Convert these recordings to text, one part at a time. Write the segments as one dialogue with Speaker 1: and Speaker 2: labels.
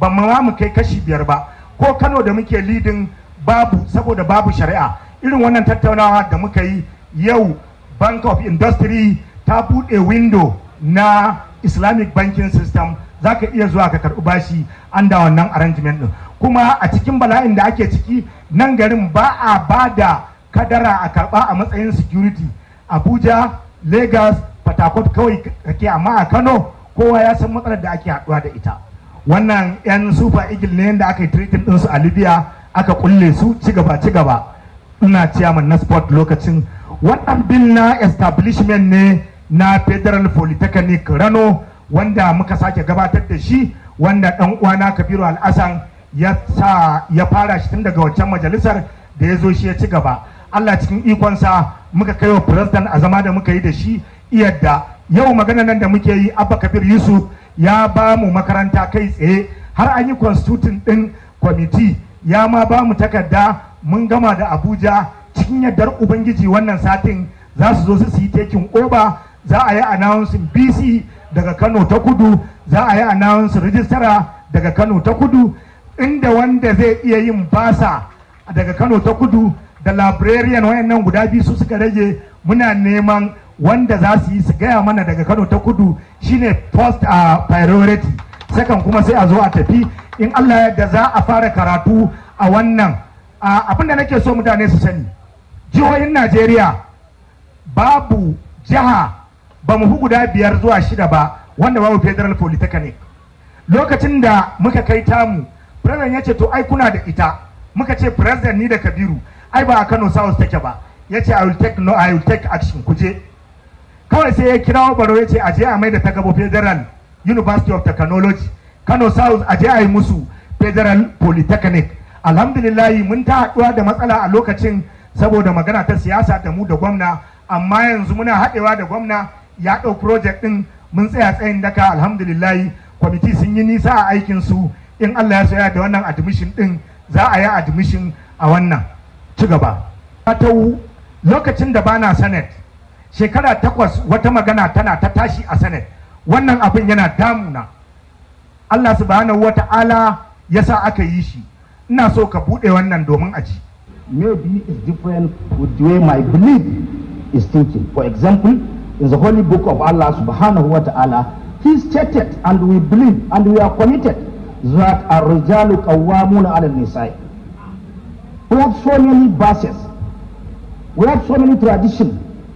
Speaker 1: ba ma mu kai kashi biyar ba ko kano da muke lidin babu saboda babu shari'a irin wannan tattaunawa da muka yi yau bank of industry ta buɗe window na islamic banking system za ka iya zuwa ka karɓi bashi an da wannan arrangement ɗin kuma a cikin bala'in da ake ciki nan garin ba a ba da kadara a karɓa a matsayin security abuja lagos fatakot kawai kake amma a kano kowa ya san matsalar da ake haɗuwa da ita wannan 'yan super eagle ne yadda aka yi treating ɗinsu a libya aka kulle su ci gaba ci gaba ina ciyaman na sport lokacin wannan bil na establishment ne na federal polytechnic rano wanda muka sake gabatar da shi wanda ɗan uwana kabiru al'asan ya sa ya fara shi tun daga wancan majalisar da ya zo shi ya ci gaba allah cikin ikonsa muka kai wa president a zama da muka yi da shi iyadda yau magana nan da muke yi abba kabir yusuf ya ba mu makaranta kai tsaye har an yi constituting din kwamiti ya ma ba mu takarda mun gama da abuja cikin yardar ubangiji wannan satin za su zo su yi tekin oba za a yi announcing bc daga kano ta kudu za a yi announcing rijistara daga kano ta kudu inda wanda zai iya yin basa daga kano ta kudu da librarian wayannan guda biyu su suka rage muna neman wanda za su yi su gaya mana daga kano ta kudu shine first a priority second kuma sai a zo a tafi in allah yadda za a fara karatu a wannan abin da nake so mutane su sani jihohin najeriya babu jiha ba mu guda biyar zuwa shida ba wanda babu federal polytechnic lokacin da muka kai tamu president ya ce to ai kuna da ita muka ce president ni da kabiru ai ba a kano south take ba ya ce i will take no i will take action kuje kawai sai ya kira baro ya ce a je a mai da ta gabo federal university of technology kano south a je a yi musu federal polytechnic alhamdulillahi mun ta haɗuwa da matsala a lokacin saboda magana ta siyasa da mu da gwamna amma yanzu muna haɗewa da gwamna ya ɗau project ɗin mun tsaya tsayin daka alhamdulillahi kwamiti sun yi nisa a aikin su in allah ya soya da wannan admission ɗin za a yi admission a wannan ci gaba ta lokacin da bana senate shekara takwas wata magana tana ta tashi a senate wannan abin yana damuna allah subhanahu wa ta'ala ya sa aka yi shi ina so ka buɗe wannan domin a ji
Speaker 2: maybe it's different with the way my belief is thinking for example in the holy book of allah subhanahu wa ta'ala he stated and we believe and we are committed that الرجال قوامون على النساء we have so many verses we have so many traditions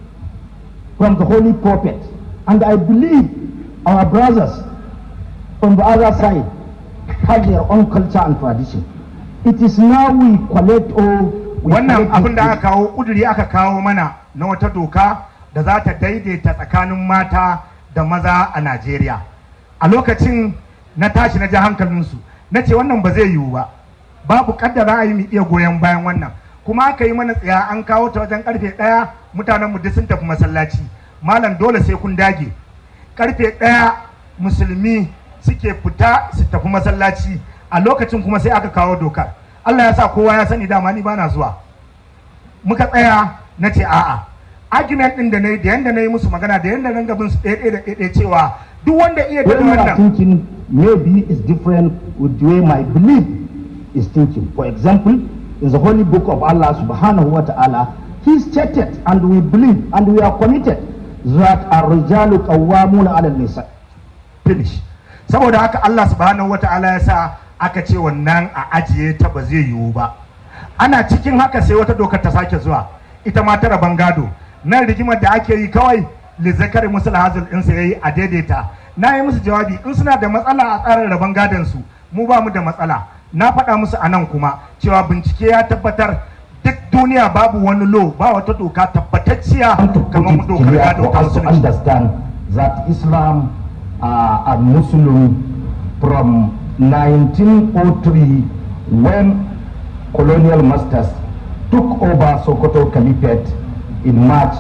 Speaker 2: from the holy prophet and i believe our brothers from the other side have their own culture and tradition it is now we collect all
Speaker 1: wannan abin da aka kawo kuduri aka kawo mana na wata doka da za ta daidaita tsakanin mata da maza a najeriya a lokacin na tashi na ji hankalinsu na ce wannan ba zai yiwu ba babu kaddara a yi mu iya goyon bayan wannan kuma aka yi mana tsaya an kawo ta wajen karfe ɗaya mutanen mu duk sun tafi masallaci malam dole sai kun dage karfe ɗaya musulmi suke fita su tafi masallaci a lokacin kuma sai aka kawo dokar Allah ya sa kowa ya sani dama ni bana zuwa muka tsaya na ce a'a argument din da na yi da yanda na yi musu magana da yanda na gabin su ɗaya da ɗaya cewa duk wanda iya da
Speaker 2: when you are
Speaker 1: wannan
Speaker 2: thinking maybe it's different with the way my belief is thinking for example in the holy book of allah subhanahu wa ta'ala he stated and we believe and we are committed that الرجال قوامون على النساء
Speaker 1: finish saboda haka Allah subhanahu wata'ala ya sa aka ce wannan a ajiye ta ba zai yiwu ba ana cikin haka sai wata dokar ta sake zuwa ita ma ta rabon gado nan rigimar da ake yi kawai lizakari musul hazil din sa yayi a daidaita na yi musu jawabi in suna da matsala a tsarin rabon gadon su mu ba mu da matsala na faɗa musu a nan kuma cewa bincike ya tabbatar duk duniya babu wani lo ba wata doka tabbatacciya
Speaker 2: want to put
Speaker 1: kamar
Speaker 2: it
Speaker 1: dokar
Speaker 2: clear
Speaker 1: gado
Speaker 2: for
Speaker 1: ta
Speaker 2: us to
Speaker 1: musulunci
Speaker 2: understand that Islam uh, and Muslim from 1903 when colonial masters took over Sokoto Caliphate in March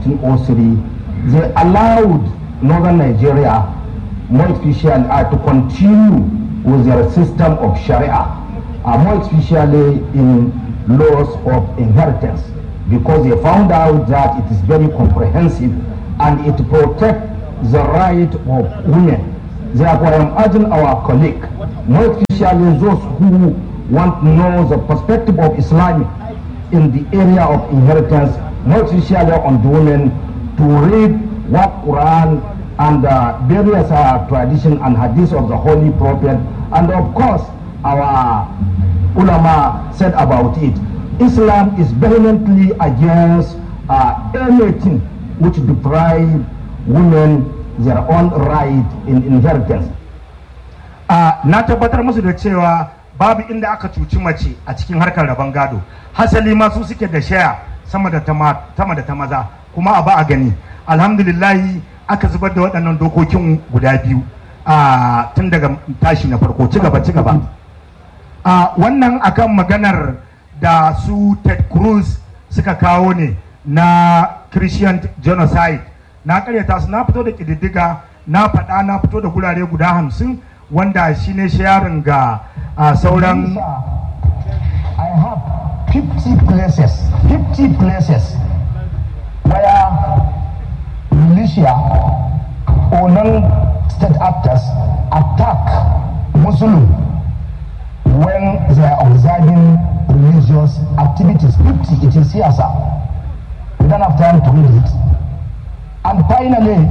Speaker 2: 1903, they allowed northern Nigeria, more especially, uh, to continue with their system of Sharia, uh, more especially in laws of inheritance, because they found out that it is very comprehensive and it protects the right of women. Therefore, I am urging our colleague more especially those who want to know the perspective of Islam in the area of inheritance, more especially on the women, to read what Quran and uh, various uh, tradition and hadith of the Holy Prophet, and of course our ulama said about it. Islam is vehemently against uh, anything which deprive women their own right in inheritance.
Speaker 1: a na tabbatar musu da cewa babu inda aka cuci mace a cikin harkar rabon gado hasali ma su suke da shaya sama da ta ma- sama da ta maza kuma a ba a gani alhamdulillahi aka zubar da waɗannan dokokin guda biyu a tun daga tashi na farko ci gaba ci gaba a wannan akan maganar da su ted cruz suka kawo ne na christian genocide na karyata su na fito da ƙididdiga na faɗa na fito da gurare guda hamsin wanda shi ne sharing ga a sauran
Speaker 2: I have 50 places, 50 places where militia or non-state actors attack Muslim when they are observing religious activities. 50, it is here, sir. We don't have time to read it. And finally,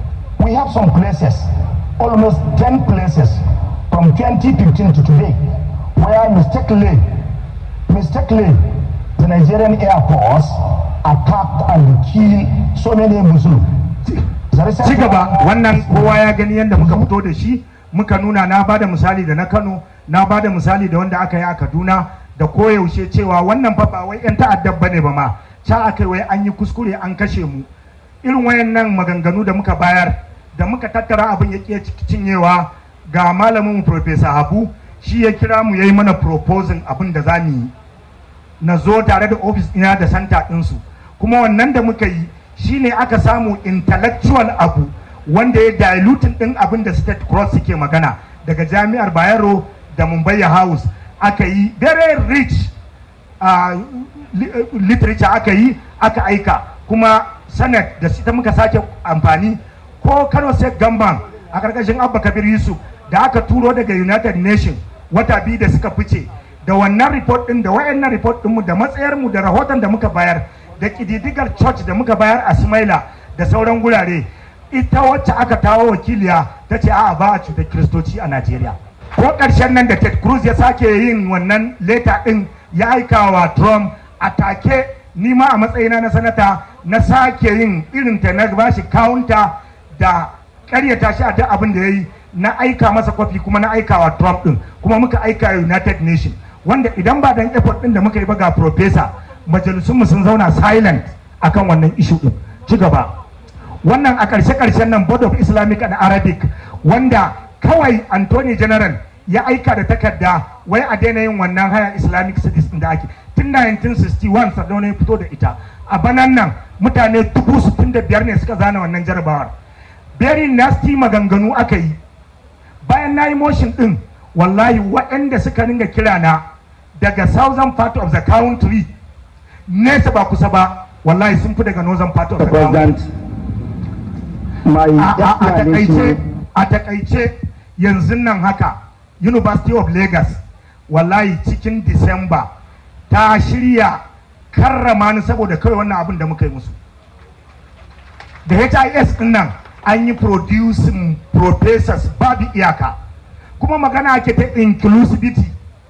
Speaker 2: we have some places, almost 10 places from 2015 to today, where mistakenly, mistakenly, the Nigerian Air Force attacked and killed so many Muslims. The recent
Speaker 1: ci gaba wannan kowa ya gani yadda muka fito da shi muka nuna na bada misali da na kano na bada misali da wanda aka yi a kaduna da koyaushe cewa wannan fa ba wai 'yan ta'addar bane ba ma ca aka yi wai an yi kuskure an kashe mu irin wayannan maganganu da muka bayar da muka tattara abin ya ƙi cinyewa ga malamin mu Profesa habu shi ya kira mu ya yi mana proposing abin da za mu yi na zo tare da ofis ina da santa ɗinsu kuma wannan da muka yi shine aka samu intellectual abu wanda ya diluting ɗin abin da state cross suke magana daga jami'ar bayero da mumbai house aka yi very rich uh, li- uh, literature aka yi aka aika kuma senate da ita muka sake amfani ko kano state gamban a karkashin abba kabir yusuf da aka turo daga united nations wata biyu da suka fice da wannan report din da wayannan report dinmu da matsayarmu da rahoton da muka bayar da kididdigar church da muka bayar a Smaila da sauran gurare ita wacce aka tawo wakiliya ta ce a'a ba a cutar kiristoci a Najeriya ko ƙarshen nan da Ted Cruz ya sake yin wannan leta din ya aika wa Trump a take ni ma a matsayina na sanata na sake yin irin ta na bashi counter da karyata shi a duk abin da ya yi na aika masa kwafi kuma na aika wa Trump din kuma muka aika United Nation wanda idan ba dan effort din da muka yi ba ga professor majalisunmu sun zauna silent akan wannan issue din ci gaba wannan a ƙarshe ƙarshen nan board of islamic and arabic wanda kawai Anthony General ya aika da takarda wai a daina yin wannan haya islamic studies din da ake tun 1961 sardauna ya fito da ita a banan nan mutane dubu sittin da biyar ne suka zana wannan jarabawar very nasty maganganu aka yi bayan na yi motion din wallahi waɗanda suka ringa kira na daga southern part of the country nesa ba kusa ba wallahi sun fi daga northern part of the country
Speaker 2: President, my
Speaker 1: a a- a takaice
Speaker 2: explanation
Speaker 1: a takaice yanzu nan haka university of lagos wallahi cikin disamba ta shirya karrama ni saboda kawai wannan abin da muka yi musu da his din nan an yi producing professors babu iyaka kuma magana ake ta inclusivity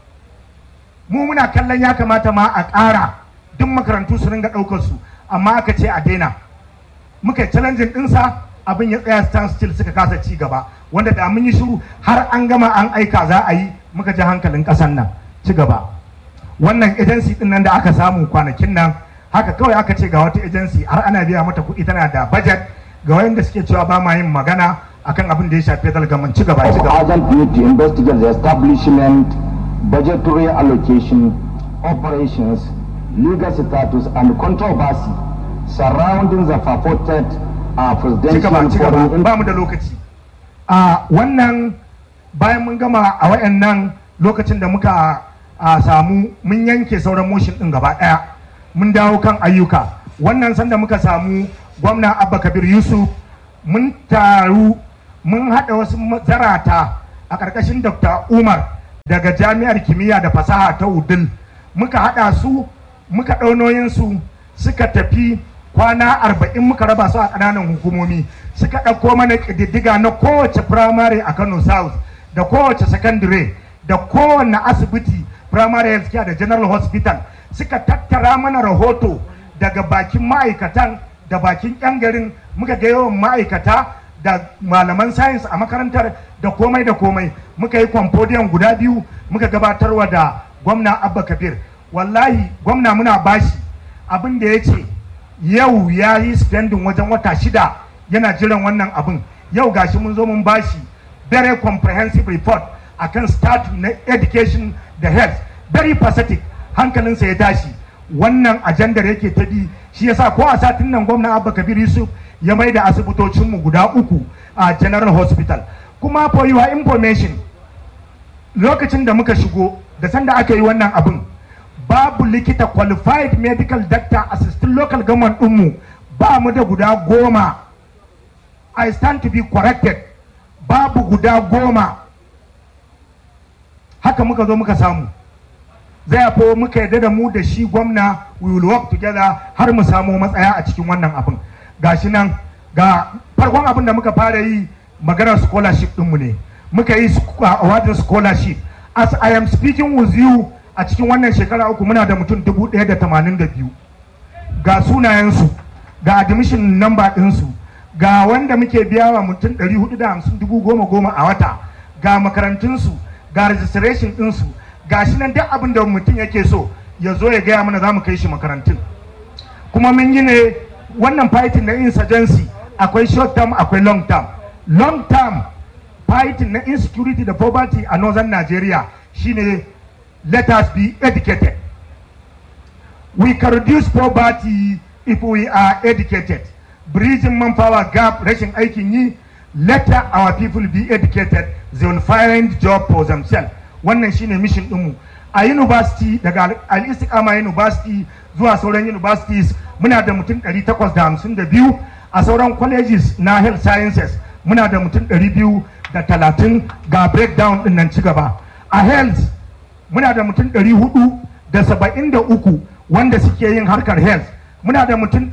Speaker 1: mu muna kallon ya kamata ma a ƙara duk makarantu su ringa ɗaukar su amma aka ce a daina muka yi challenging ɗinsa abin ya tsaya stand still suka kasa ci gaba wanda da mun yi shiru har an gama an aika za a yi muka ji hankalin ƙasan nan ci gaba wannan agency din nan da aka samu kwanakin nan haka kawai aka ce ga wata agency har ana biya mata kuɗi tana da budget ga wayanda suke cewa ba ma yin magana akan abin da ya shafi federal government ci gaba ci
Speaker 2: of
Speaker 1: gaba
Speaker 2: urgent need to investigate the establishment, budgetary allocation, operations, legal status, and controversy surrounding the purported uh,
Speaker 1: ci gaba
Speaker 2: presidential
Speaker 1: ci gaba
Speaker 2: foreign
Speaker 1: ba mu da lokaci a wannan bayan mun gama a wayannan lokacin da muka a, samu mun yanke sauran motion din gaba daya mun dawo kan ayyuka wannan sanda muka samu gwamna abba kabir yusuf mun taru mun haɗa wasu zarata a ƙarƙashin dr umar daga jami'ar kimiyya da fasaha ta udil muka haɗa su muka ɗaunoyinsu suka tafi kwana arba'in muka raba su a ƙananan hukumomi suka ɗauko mana ƙididdiga na kowace firamare a kano south da kowace secondary da kowane asibiti primary health care da general hospital suka tattara mana rahoto daga bakin ma'aikatan da bakin 'yan garin muka ga yawan ma'aikata da malaman science a makarantar da komai da komai muka yi kwamfodiyan guda biyu muka gabatarwa da gwamna abba kabir wallahi gwamna muna bashi abin da ya ce yau ya yi spending wajen wata shida yana jiran wannan abin yau gashi mun zo mun bashi very comprehensive report akan start na education da health very pathetic hankalinsa ya tashi wannan ajandar yake ta bi shi yasa ko a satin nan gwamna abba kabir yusuf ya mai da asibitocinmu guda uku a general hospital kuma for your information lokacin da muka shigo da sanda aka yi wannan abin babu likita qualified medical doctor assistant local government ɗinmu ba mu da guda goma i stand to be corrected babu guda goma haka muka zo muka samu zai fo muka yarda da mu da shi gwamna we will work together har mu samu matsaya a cikin wannan abin gashi nan ga farkon abin da muka fara yi maganar scholarship ɗinmu ne muka yi awardin scholarship as i am speaking with you a cikin wannan shekara uku muna da mutum dubu ɗaya da tamanin da biyu ga sunayensu ga admission number ɗinsu ga wanda muke biya wa mutum ɗari hudu da hamsin dubu goma goma a wata ga makarantunsu ga registration ɗinsu ga shi nan duk abin da mutum yake so ya zo ya gaya mana za mu kai shi makarantun kuma mun yi ne wannan fighting na insurgency akwai short term akwai long term long term fighting na insecurity da poverty a northern nigeria shine let us be educated we can reduce poverty if we are educated bridging manpower gap rashin aikin yi let our people be educated they will find job for themselves wannan shine mission ɗinmu a university daga al-istiqama university zuwa sauran universities muna da mutum 852 a sauran colleges na health sciences muna da mutum 230 ga breakdown din nan ci gaba a health muna da mutum 473 wanda suke yin harkar health muna da mutum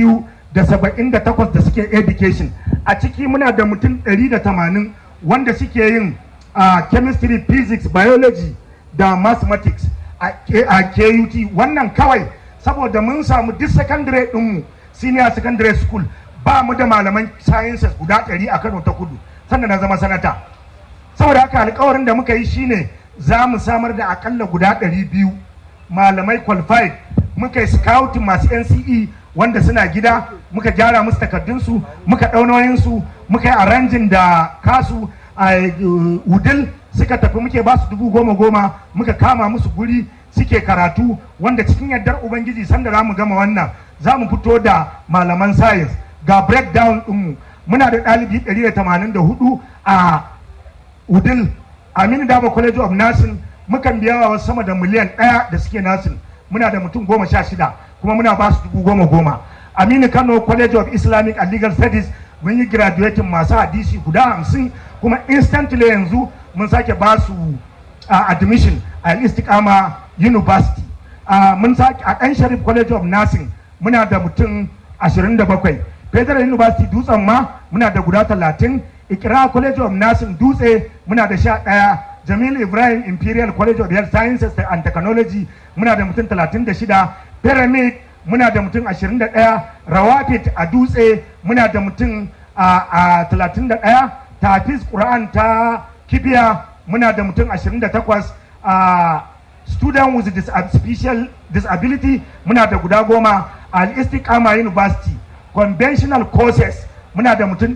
Speaker 1: 278 da suke education a ciki muna da mutum 180 wanda suke yin uh, chemistry physics biology da mathematics a KUT wannan kawai saboda mun samu duk secondary ɗinmu senior secondary school ba mu da malaman sciences guda ɗari a Kano ta kudu sannan na zama sanata saboda haka alkawarin da muka yi shine za mu samar da akalla guda ɗari biyu malamai qualified muka yi scouting masu NCE wanda suna gida muka gyara musu takardunsu muka ɗaunoyinsu muka yi arrangin da kasu a wudil suka tafi muke ba su dubu goma goma muka kama musu guri suke karatu wanda cikin yardar ubangiji sanda za mu gama wannan za mu fito da malaman science ga breakdown ɗinmu muna da ɗalibi 184 a udil aminu dama college of nursing mukan biya wa wasu sama da miliyan ɗaya da suke nursing muna da mutum goma sha shida kuma muna ba su dubu goma goma aminu kano college of islamic and legal studies mun yi graduating masu hadisi guda hamsin kuma instantly yanzu mun sake ba su uh, admission a istiqama university uh, mun sake a ɗan sharif college of nursing muna da mutum 27 federal university dutsen ma muna da guda 30 ikira college of nursing dutse muna da sha ɗaya jamil ibrahim imperial college of health sciences and technology muna da mutum 36 pyramid muna da mutum 21 rawafit a dutse muna da mutum a 31 tafiz quran ta kibiya muna da mutum 28 a student with dis special disability muna da guda goma al istiqama university conventional courses muna da mutum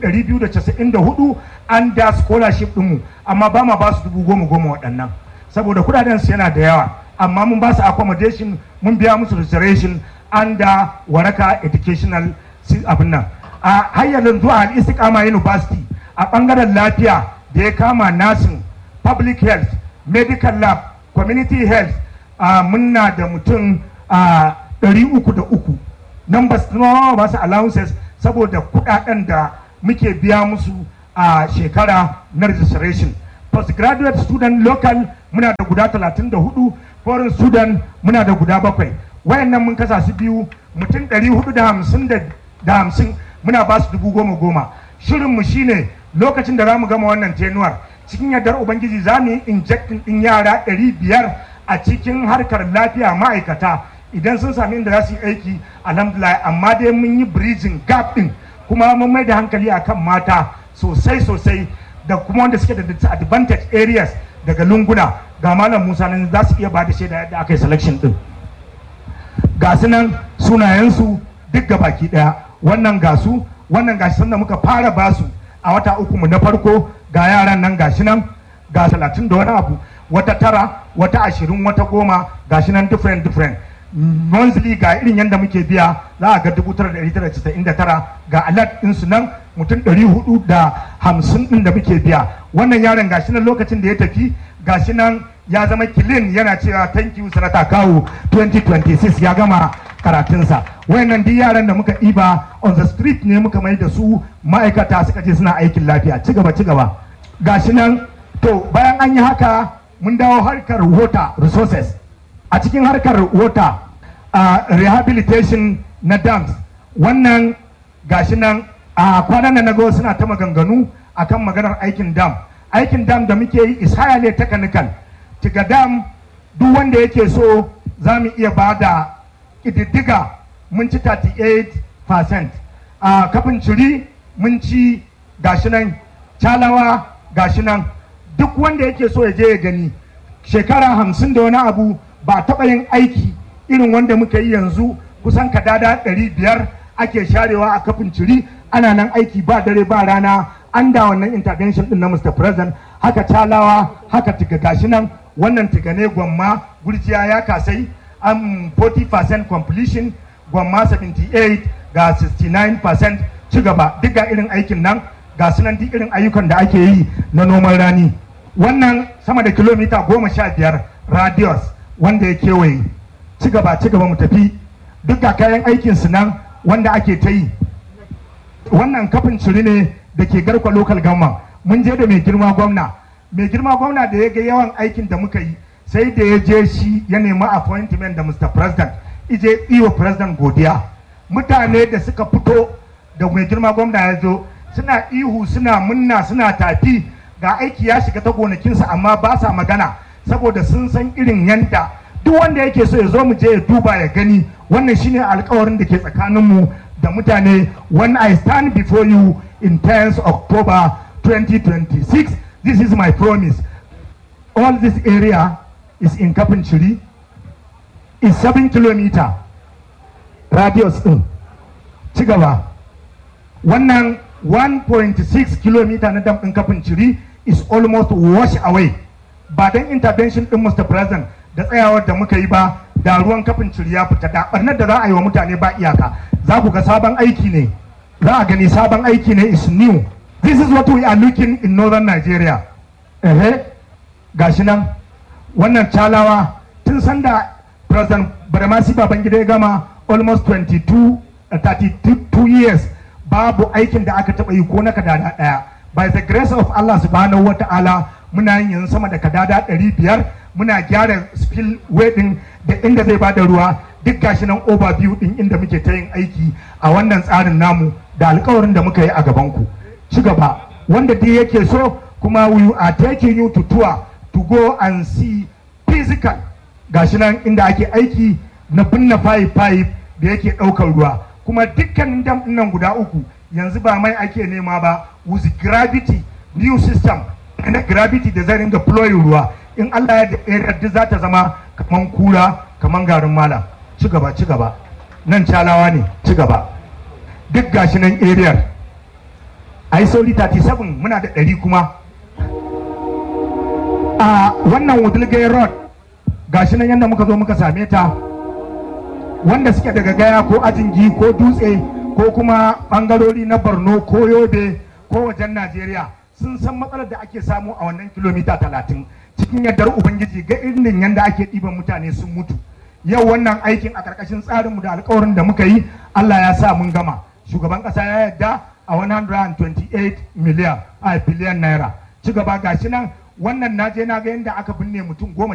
Speaker 1: 294 an da scholarship ɗinmu amma ba ma ba su dubu goma goma waɗannan saboda kudaden su yana da yawa amma mun ba su accommodation mun biya musu reservation an da waraka educational abin nan a hanyar zuwa al istiqama university a ɓangaren lafiya da ya kama nursing public health medical lab community health uh, muna da mutum ɗari uku da uku numbers na ba su allowances saboda kudaden da muke biya musu a shekara na registration postgraduate student local muna da guda 34 foreign student muna da guda bakwai wayannan mun kasa su biyu mutum 450 muna ba su dubu goma goma shirinmu shine lokacin da za mu gama wannan tenuwar cikin yardar ubangiji za mu yi injecting din yara 500 a cikin harkar lafiya ma'aikata idan sun sami inda za su yi aiki alhamdulillah amma dai mun yi bridging gap din kuma mun mai da hankali akan mata sosai sosai da kuma wanda suke da disadvantage areas daga lunguna ga malam musa nan za su iya ba da shaida yadda aka yi selection din ga su nan sunayensu duk ga baki daya wannan gasu wannan gashi sanda muka fara basu a wata uku mu na farko ga yaran nan gashi nan ga talatin da wani abu wata tara wata ashirin wata goma gashi nan different different monthly ga irin yadda muke biya za a ga dubu tara da ɗari tara casa'in da tara ga alert ɗinsu nan mutum ɗari hudu da hamsin ɗin da muke biya wannan yaron gashi nan lokacin da ya tafi gashi nan ya zama kilin yana cewa thank you sanata kawo 2026 ya gama karatunsa wayannan duk yaran da muka ɗiba on the street ne muka mai da su ma'aikata suka je suna aikin lafiya ci gaba ci gaba gashi nan to bayan an yi haka mun dawo harkar water resources a cikin harkar water uh, rehabilitation na dams wannan gashi nan a kwanan nan nago suna ta maganganu akan maganar aikin dam aikin dam da muke yi is highly technical tiga dam duk wanda yake so za mu iya ba da ƙididdiga mun ci 38% a kafin ciri mun ci gashi nan calawa gashi nan duk wanda yake so ya je ya gani shekara hamsin da wani abu ba a taɓa yin aiki irin wanda muka yi yanzu kusan kadada ɗari biyar ake sharewa a kafin ciri ana nan aiki ba dare ba rana an da wannan intervention din na Mr. President haka talawa haka tiga gashi nan wannan tiga ne gwamma gurjiya ya kasai am 40% completion gwamma 78 ga 69% ci gaba duk ga irin aikin nan ga sunan duk irin ayyukan da ake yi na noman rani wannan sama da kilomita goma sha biyar radius wanda ya kewaye ci gaba ci gaba mu tafi duk ga kayan aikin su nan wanda ake ta yi wannan kafin ciri ne da ke garkwa local government mun je da mai girma gwamna mai girma gwamna da ya ga yawan aikin da muka yi sai da ya je shi ya nemi appointment da mr president ije iyo president godiya mutane da suka fito da mai girma gwamna ya zo suna ihu suna munna suna tafi ga aiki ya shiga ta gonakinsa amma ba sa magana saboda sun san irin yanda duk wanda yake so ya zo mu je ya duba ya gani wannan shine alkawarin da ke tsakaninmu da mutane when I stand before you in 10th October 2026 this is my promise all this area is in Kapinchiri is 7 kilometer radius din ci gaba wannan 1.6 kilometer na dam din Kapinchiri is almost washed away ba don intervention din Mr. President da tsayawar da muka yi ba da ruwan kafin ciri ya fita da barnar da za a yi wa mutane ba iyaka za ku ga sabon aiki ne za a gani sabon aiki ne is new this is what we are looking in northern nigeria ehe gashi nan wannan calawa tun sanda president baramasi babangida ya gama almost 22 uh, 32 years babu aikin da aka taba yi ko na kadada daya by the grace of allah subhanahu wa ta'ala muna yin yanzu sama da kadada 500 muna gyara spillway din da inda zai bada ruwa duk gashi nan overview din inda muke ta yin aiki a wannan tsarin namu da alkawarin da muka yi a gaban ku ci gaba wanda duk yake so kuma we are taking you to tour to go and see physical gashi nan inda ake aiki na binne pipe pipe da yake ɗaukar ruwa kuma dukkanin dam nan guda uku yanzu ba mai ake nema ba with gravity new system na gravity da zai ringa flowing ruwa in Allah ya yarda za ta zama kaman kura kaman garin malam ci gaba ci gaba nan calawa ne ci gaba duk gashi nan area a yi sauri 37 muna da ɗari kuma a wannan wudilgai road gashi nan yadda muka zo muka same ta wanda suke daga gaya ko ajingi ko dutse ko kuma bangarori na borno ko yobe ko wajen najeriya sun san matsalar da ake samu a wannan kilomita talatin cikin yardar ubangiji ga irin yadda ake ɗiban mutane sun mutu yau wannan aikin a ƙarƙashin tsarinmu da alkawarin da muka yi allah ya sa mun gama shugaban ƙasa ya yarda a 128 miliyan a biliyan naira ci gaba gashi nan wannan na je na ga yadda aka binne mutum goma